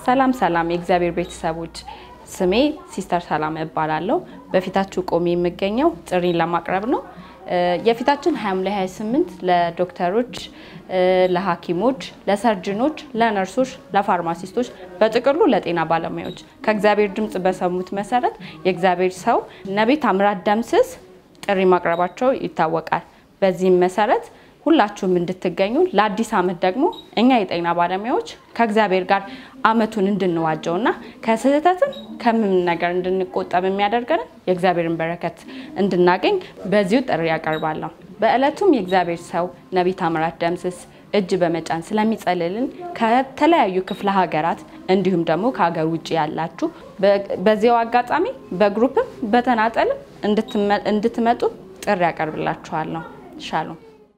ሰላም ሰላም የእግዚአብሔር ቤተሰቦች፣ ስሜ ሲስተር ሰላም እባላለሁ። በፊታችሁ ቆሜ የምገኘው ጥሪን ለማቅረብ ነው። የፊታችን ሐምሌ 28 ለዶክተሮች፣ ለሐኪሞች፣ ለሰርጅኖች፣ ለነርሶች፣ ለፋርማሲስቶች በጥቅሉ ለጤና ባለሙያዎች ከእግዚአብሔር ድምፅ በሰሙት መሰረት የእግዚአብሔር ሰው ነቢይ ታምራት ደምስስ ጥሪ ማቅረባቸው ይታወቃል። በዚህም መሰረት ሁላችሁም እንድትገኙ ለአዲስ ዓመት ደግሞ እኛ የጤና ባለሙያዎች ከእግዚአብሔር ጋር ዓመቱን እንድንዋጀውና ከስህተትም ከምንም ነገር እንድንቆጠብ የሚያደርገንን የእግዚአብሔርን በረከት እንድናገኝ በዚሁ ጥሪ ያቀርባለሁ። በዕለቱም የእግዚአብሔር ሰው ነቢይ ታምራት ደምስስ እጅ በመጫን ስለሚጸልልን ከተለያዩ ክፍለ ሀገራት እንዲሁም ደግሞ ከሀገር ውጭ ያላችሁ በዚያው አጋጣሚ በግሩፕም በተናጠልም እንድትመጡ ጥሪ ያቀርብላችኋለሁ። ሻሎም